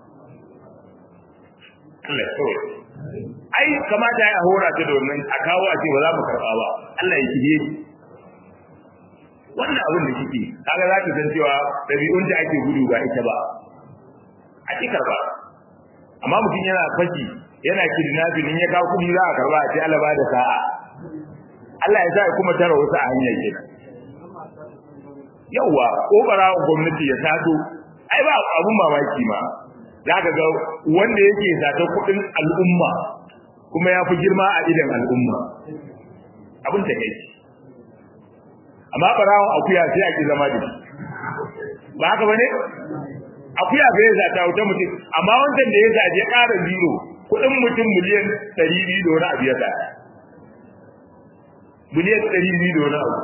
Allah ya kawai ai kamata ya hora ta domin a kawo a ce ba za mu karɓa ba Allah ya kije wannan abin da kike kaga za ki san cewa ɗabi'un da ake gudu ba ita ba a ki karɓa amma mutum yana fashi yana kidnapping in ya kawo kuɗi za a karɓa a ce Allah ba da sa'a Allah ya sa kuma tara wasu a hanyar kenan yawa kokara gwamnati ya taso ai ba abun mamaki ma za ka ga wanda yake zata kudin al'umma kuma ya fi girma a idan al'umma abin ta kai amma barawon akuya sai a ki zama da shi ba haka bane akuya bai zata wuta mutum amma wancan da ya zaje ƙara zero kudin mutum miliyan 200 da wani abu ya zata miliyan 200 da wani abu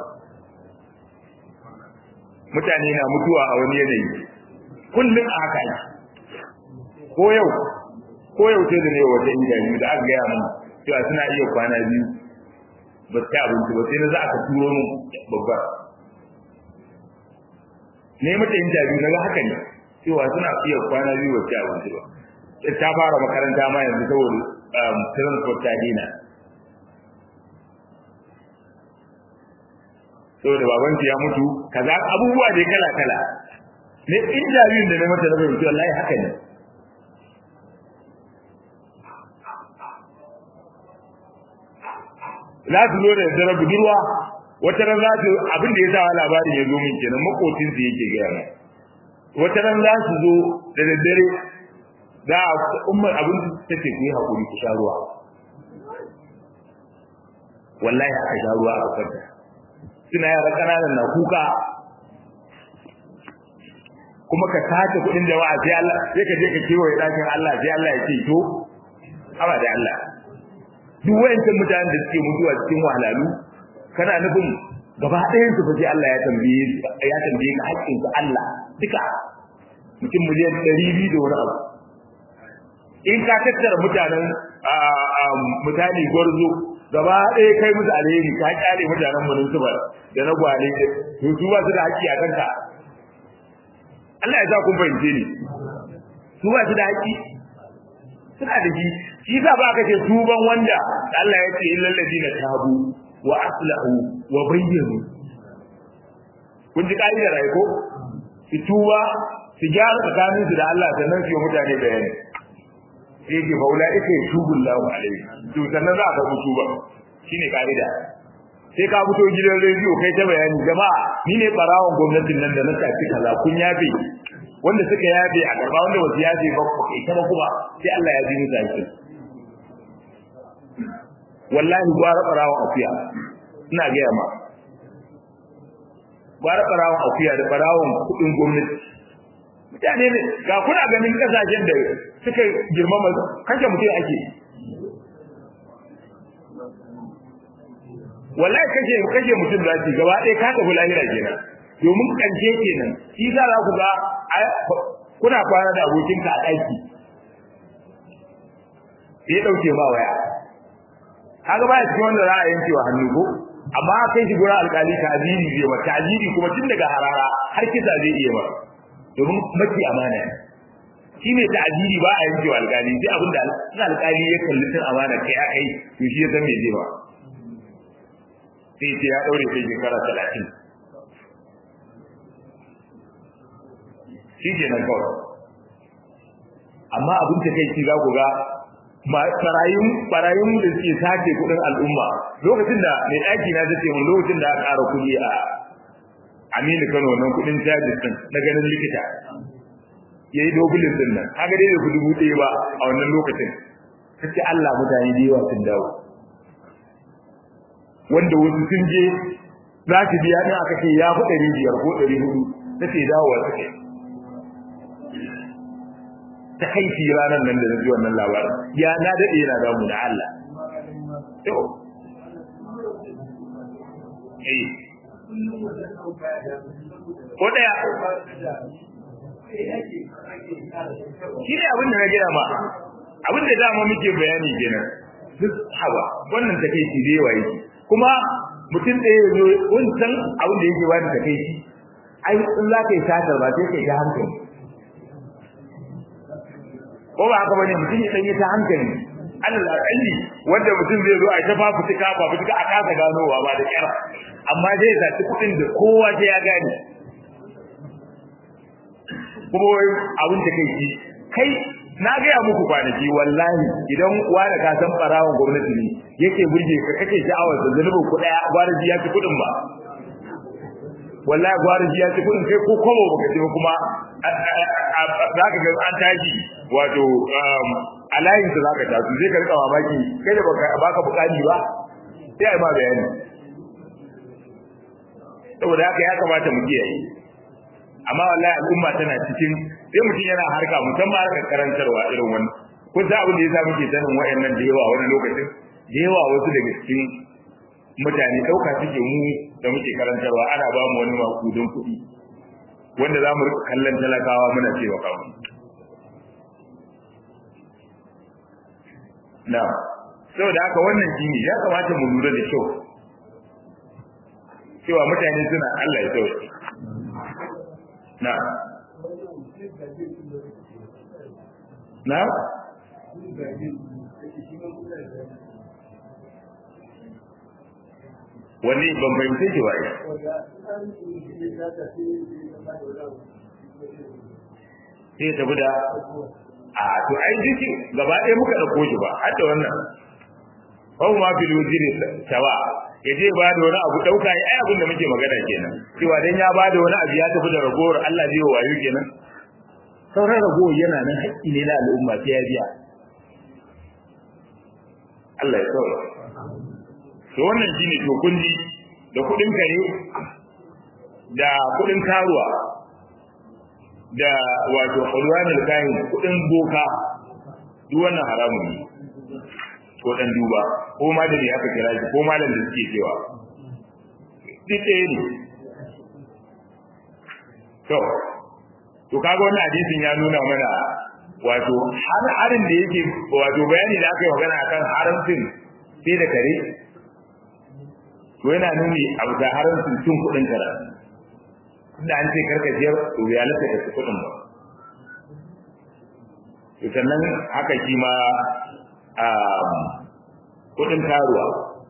mutane na mutuwa a wani yanayi kullum a haka yi ko yau ko yau sai da ne wata injani da aka gaya mun cewa suna iya kwana biyu ba su abinci ba sai na za a turo mun babba ne mata injani na ga haka ne cewa suna iya kwana biyu ba su abinci ba ta fara makaranta ma yanzu saboda transport ta dina saboda babansu ya mutu kaza abubuwa dai kala kala ne in jaririn da na mata na fahimci wallahi haka ne za su zo da daddare budurwa wata ran za su abin da ya sa labarin ya zo min kenan makocin su yake gaya mai wata ran za su zo da daddare za a ummar abin da ta ce ku yi haƙuri ku sha ruwa wallahi aka sha ruwa a kwanta suna yara ƙananan na kuka kuma ka sace kuɗin jama'a sai Allah sai ka je ka kewaye ɗakin Allah sai Allah ya ce to haba da Allah duk wayancan mutanen da suke mutuwa cikin wahalalu kana nufin gaba ɗayan su fa sai Allah ya tambaye ya tambaye ka haƙƙin ka Allah duka mutum miliyan 200 da wani abu in ka tattara mutanen mutane gwarzo gaba ɗaya kai musu alheri ka kyale mutanen mu su da na gwale to su ba su da haƙƙi a kanka Allah ya sa kun fahimce ni su ba su da haƙƙi suna da shi shi sa ba ka ce tuban wanda Allah ya ce illal ladina tabu wa aslahu wa bayyanu kun ji ka'idar ai ko su tuba su gyara tsakanin su da Allah sannan su yi mutane bayani sai ke faula ita ya tubu Allahu alaihi to sannan za ka tuba shine ka'ida sai ka fito gidan rediyo kai ta bayani jama'a ni ne barawon gwamnatin nan da na tafi kaza kun yabe wanda suka yabe a gaba wanda wasu yabe ba ku kai ta ba kuma sai Allah ya ji musu aikin wallahi gwara barawon akuya ina gaya ma gwara barawon akuya da barawon kudin gwamnati mutane ne ga kuna ganin kasashen da suka girmama kashe mutum ake wallahi kashe kashe mutum da ake gaba ɗaya ka tafi lahira kenan domin kanje kenan shi za za ku ga kuna kwana da abokinka a ɗaki sai ya ɗauke ma waya kaga baya cikin wanda za a yanke wa hannu ko amma kai shi gurin alƙali ta'ziri zai ba ta'ziri kuma tun daga harara har kisa zai iya ba domin maki amana ne shi ne ta'ziri ba a yanke wa alƙali sai abin da alƙali ya kalli tun amana kai a kai to shi ya san me zai ba sai ce ya ɗaure sai shekara talatin shi ke nan kawai amma abin ta kai za ku ga barayin barayin da suke sace kudin al'umma lokacin da mai daki na zace mun lokacin da aka ƙara kuɗi a Aminu Kano nan kudin charges din na ganin likita yayi dobulin din nan kaga dai bai dubu ɗaya ba a wannan lokacin kace Allah mutane da yawa sun dawo wanda wasu sun je za su biya din aka ce ya fi ɗari biyar ko ɗari hudu na ce dawowa suke ta kai shi ranar nan da na ji wannan labarin ya na daɗe yana damu da Allah to eh ko daya shi ne abin da na gina ma abin da dama muke bayani kenan duk haba wannan ta kai shi da yawa yake kuma mutum ɗaya ya zo wancan abin da yake wani ta kai shi ai in za ka yi satar ba sai ka yi ta hankali ko ba haka bane mutum ya dan yi ta hankali Allah akalli wanda mutum zai zo a ta fafutuka fafutuka a kasa ganowa ba da kyar amma zai zaci kudin da kowa sai ya gane kuma wai abin da kai kai na gaya muku kwanaki wallahi idan wani ka san barawon gwamnati ne yake burge ka kake sha'awar da zanubin ku daya gwaraji ya ci kudin ba wallahi gwaraji ya ci kudin kai ko komo baka ce kuma za ka ga an tashi wato a layin sa za ka tasu zai ka rika mamaki kai da baka bukani ba sai a yi ma bayani saboda haka ya kamata mu kiyaye amma wallahi al'umma tana cikin sai mutum yana harka musamman harkar karantarwa irin wannan kun san abin da yasa muke sanin wayannan da yawa wani lokacin da yawa wasu daga cikin mutane dauka suke mu da muke karantarwa ana ba mu wani makudin kuɗi wanda za mu rika kallon talakawa muna cewa kawo na saboda haka wannan shine ya kamata mu lura da kyau cewa mutane suna Allah ya sauke na na wani ban fahimce shi ba sai ya tafi da a to ai jiki gaba ɗaya muka ɗauko shi ba har da wannan Hau ma fil wuziri tawa ya je ba da wani abu ɗauka ai abin da muke magana kenan cewa dan ya ba da wani abu ya tafi da ragowar Allah zai wayo kenan sauran ragowar yana nan haƙƙi ne na al'umma sai ya biya Allah ya saura to wannan shine to kunji da kuɗin kare da kuɗin karuwa da wato hulwanul kahin kuɗin boka duk wannan haramun ne ko dan duba ko ma da ne aka kira shi ko malam da suke cewa duk ɗaya ne to to kaga wannan hadisin ya nuna mana wato har harin da yake wato bayani da aka yi magana akan haramcin sai da kare to yana nuni a bisa haramcin cin kuɗin kara inda an ce karkashiyar to ya lasa da su kuɗin ba to sannan haka shi ma kudin karuwa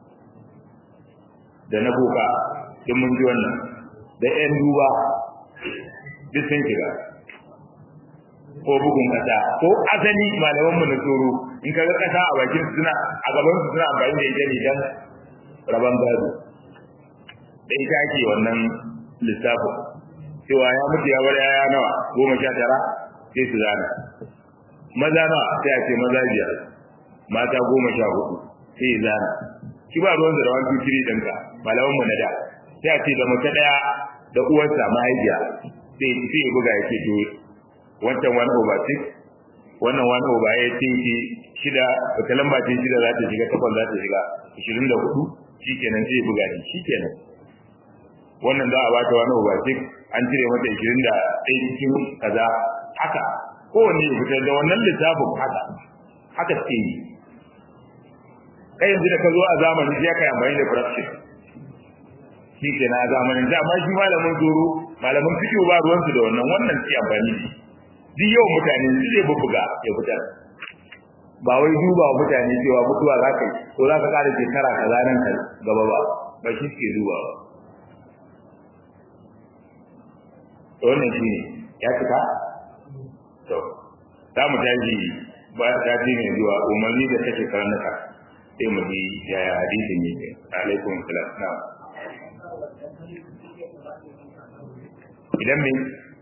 da na boka duk mun ji wannan da yan duba duk sun shiga ko bugun kasa ko asali malaman mu na tsoro in kaga kasa a bakin su suna a gaban su suna amfani da ita ne dan raban gado da ita ake wannan lissafin cewa ya mutu ya bar yaya nawa goma sha tara sai su zana maza nawa sai a ce maza biyar mata goma sha hudu sai zana shi ba ruwan da rawan tutiri ɗinka malaman mu na da sai a ce da mace ɗaya da uwarsa mahaifiya sai sai ya buga ya ce to wancan wani over six wannan wani over eight ce shida wata lamba ce shida za ta shiga takwas za ta shiga ashirin da hudu shikenan sai ya buga shi shikenan wannan za a bata wani over six an cire mata ashirin da ɗaya cikin kaza haka kowanne ya fitar da wannan lissafin haka haka suke yi kai yanzu da ka zo a zamanin sai ka yi amfani da corruption shi ke na zamanin da amma shi malamin zoro malamin fikiyo ba ruwansu da wannan wannan sai amfani ne duk yawan mutane su zai bubbuga ya fitar ba wai duba wa mutane cewa mutuwa za ka yi ko za ka ƙara shekara kaza nan ka gaba ba ba shi suke duba ba wannan shi ne ya cika to za mu tashi ba ta ji mai zuwa umarni da take karnuka sai mu ji yaya hadisin yake alaikum salam na idan me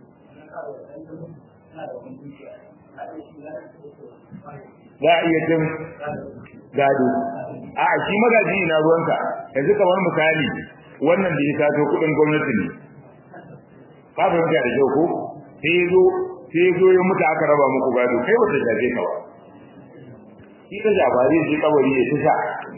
za a iya cin gado a shi magaji na ruwanka yanzu kamar misali wannan da ya sato kudin gwamnati ne ka fahimta da kyau ko sai ya zo sai ya zo ya mutu aka raba muku gado kai wata shafe ka ba shi ka shafa zai shi kabari ya tusa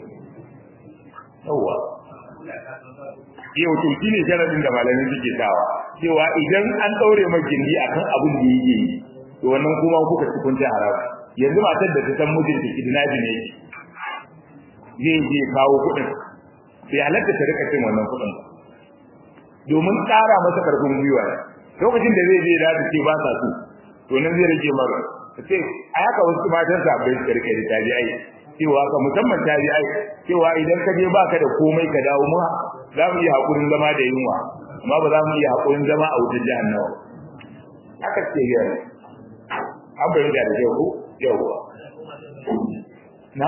yawwa yau to shi ne sharadin da malamin suke sawa cewa idan an ɗaure mai gindi akan abin da yake yi to wannan kuma kuka ci kun haram yanzu matar da ta san mijinta kidnabi ne zai je kawo kuɗin sai halatta ta rika cin wannan kuɗin domin ƙara masa karfin gwiwa lokacin da zai je da ta ce ba sa so to nan zai rage mara ta ce a haka wasu matan sabai su rike da tabi'ai cewa ka musamman tabi'ai cewa idan ka je baka da komai ka dawo mu za mu iya hakurin zama da yunwa amma ba za mu iya hakurin zama a wutar jahannama haka ce ga an bayyana da kyau ko yawwa na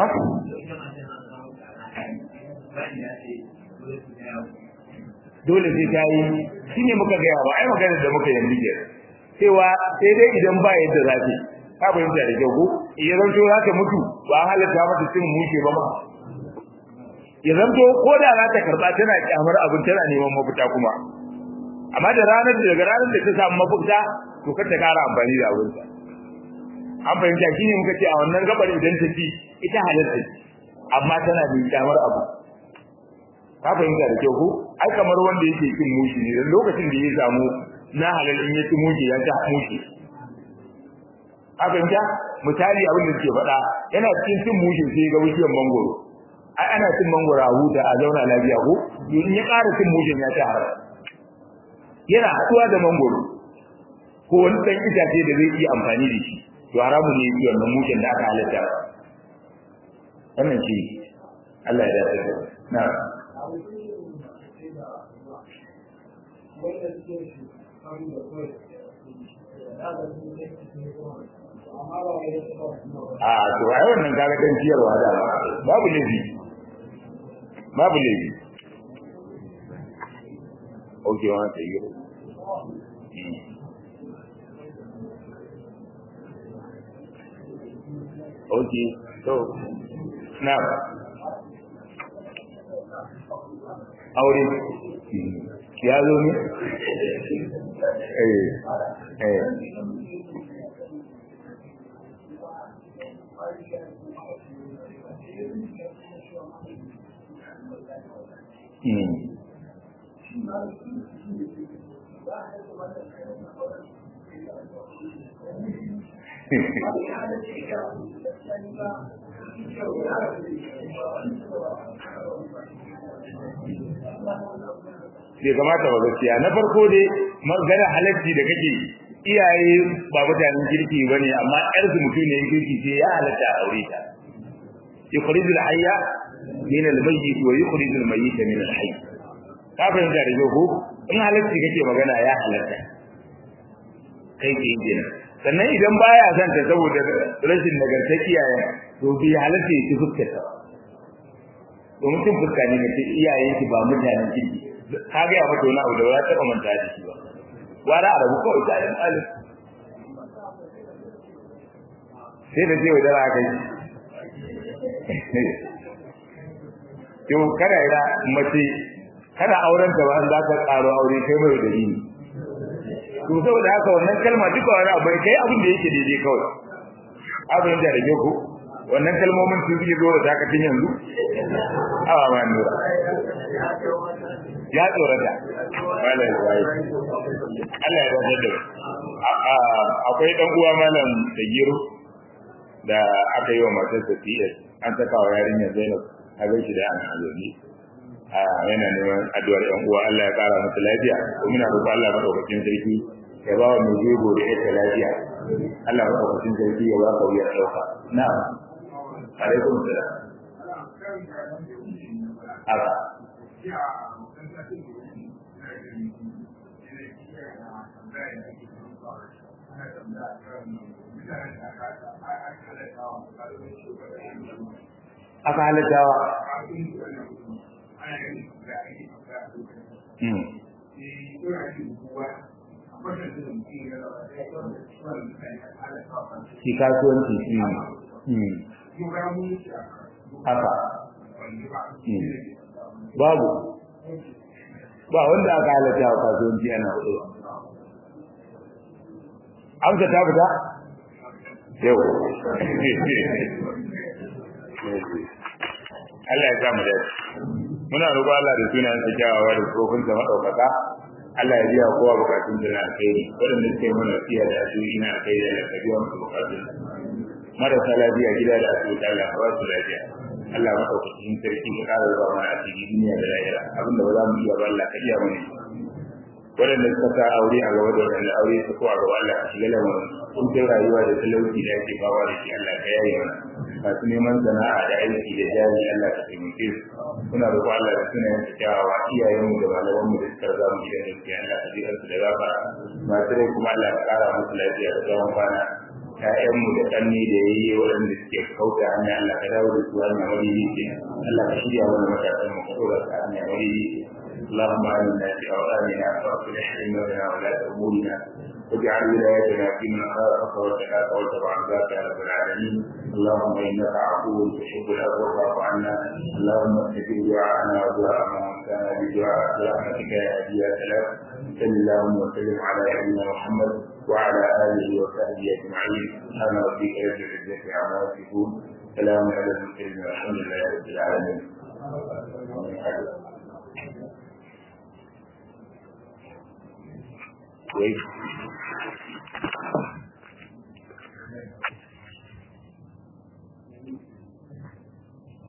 dole sai ta yi shi ne muka gaya ba ai maganar da muka yanzu ke cewa sai dai idan ba yadda za ta ka fahimta da kyau ko ya zanto za ta mutu ba halatta mata cin mushe ba ma ya zanto ko da za ta karɓa tana kyamar abin tana neman mafita kuma amma da ranar da daga ranar da ta samu mafita to kar ta kara amfani da abinsa an fahimta shi ne muka ce a wannan gabar idan ta ci ita halatta amma tana da kyamar abu ka fahimta da kyau ko ai kamar wanda yake cin mushi ne dan lokacin da ya samu na halal in ya ci mushi ya ta mushi ka fahimta misali abin da suke faɗa yana cikin cin mushi sai ga wuciyar mangoro ai ana cin mangoro a huta a zauna lafiya ko in ya ƙara cin mushin ya ta haram yana haɗuwa da mangoro ko wani ɗan itace da zai iya amfani da shi to haramun ne yake wannan mushin da aka halatta wannan shi Allah ya dace na'am a to ai wannan kaga dan ciyarwa da babu laifi babu laifi okay wa ta yi okay so now aure ya zo ne eh eh Mm. bai kamata ba gaskiya na farko dai magana halarci da kake iyaye ba mutanen kirki ba ne amma yar su mutum ne kirki sai ya halatta a aure ta yukhrijul hayya min al-mayyit wa yukhrijul mayyita min al-hayy ka fahimta da ko in halarci kake magana ya halatta kai ke kenan sannan idan baya son ta saboda rashin nagartar iyayen to bi halatta ya ci fuskar ta domin cin fuska ne mace iyayen ki ba mutanen kirki ka ga ya fito na abu da ba ta manta da shi ba wara a rabu kawai ta yin alif sai da cewa dara kai to kada ira mace kada auren ta ba za ka karo aure kai mai da ni to saboda haka wannan kalma duka wani abu kai abin da yake daidai kawai abin da rage ku wannan kalmomin sun fi zo da takatin yanzu awa ma nura ya tsorata malam zai Allah ya dace da akwai dan uwa malam da giro da aka yi wa matar da PS an saka wa yarinya Zainab a gaishe da an azumi a yana neman addu'ar yan uwa Allah ya kara masa lafiya ko muna roƙon Allah madaukakin sarki ya ba wa mai jego da ita lafiya Allah madaukakin sarki ya ba ka wuyar dauka na'am alaikum salam haka aka halittawa shi kasuwanci haka babu ba wanda aka halatta wa kasuwanci ana hudu amsa ta fita yau Allah ya samu da muna roƙo Allah da sunan sa kyawawa da tsofin sa madaukaka Allah ya biya kowa bukatun da alkhairi wadanda suke mana fiya da asiri na alkhairi da ka biya musu bukatun marasa lafiya gida da asibiti Allah ka ba su lafiya Allah madaukakin sarki ka ƙara zuwa mana a cikin duniya da lahira abinda ba za mu iya ba Allah ka iya mana waɗanda suka sa aure a gaba da waɗanda aure su ko a gaba Allah ka shiga lamarin kuncin rayuwa da talauci da ake bawa da shi Allah ka yaye mana masu neman sana'a da aiki da jari Allah ka taimake su suna roƙo Allah da suna yin kyawawa iyayenmu da malamanmu da suka riga mu gidan gaskiya Allah ka jiƙar su da gafara masu rai kuma Allah ka ƙara musu lafiya da tsawon kwana ƴaƴanmu da ƙanni da yayi waɗanda suke kauta hanya Allah ka dawo da su hanya madidi Allah ka shirya mana matasan mu ka ɗora su hanya madidi اللهم آمنا في أوطاننا وأصلح أئمتنا ولاة أمورنا واجعل ولايتنا في من خافك واتقاك واتبع رضاك يا رب العالمين اللهم إنك عفو تحب العفو فاعف عنا اللهم استجب دعاءنا ودعاء من كان بدعاء برحمتك يا هادي يا سلام صل اللهم وسلم على نبينا محمد وعلى آله وصحبه أجمعين سبحان ربك رب العزة عما يصفون سلام على المرسلين والحمد لله رب العالمين Wait.